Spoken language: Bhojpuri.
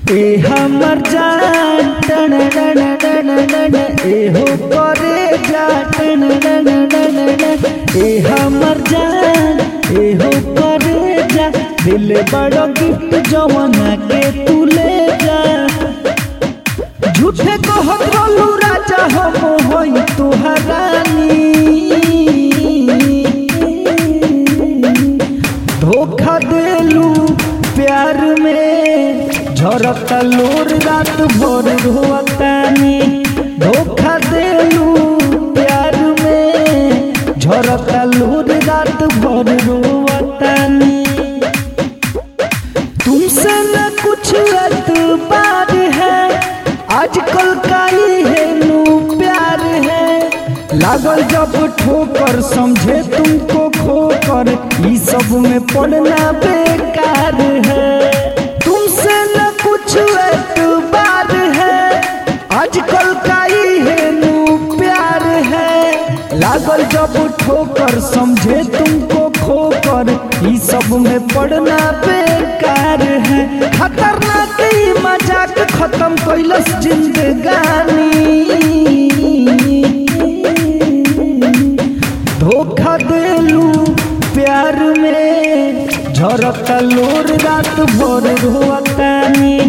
ए हमर जान टन टन टन टन ए हो करे जा टन टन टन टन ए हमर जान ए हो करे जा दिल बड़ो गिफ्ट जवाना के तू ले जा झूठे को हकरोलू राजा हम होई तुहरानी धोखा देलू प्यार में झरता लोर रात भर रोतानी धोखा देलू प्यार में झरता लोर रात भर रोतानी तुमसे न कुछ एतबार है आजकल का ही है नू प्यार है लागल जब ठोकर समझे तुमको खोकर ई सब में पड़ना बेकार है तुमसे न कुछ एतबार है आजकल का ही है नू प्यार है लागल जब ठोकर समझे तुमको खोकर ई सब में पड़ना बेकार है खतरनाक ई मजाक खत्म कैलस जिंदगानी धोखा देलू प्यार में झरता लोर रात भर रोतानी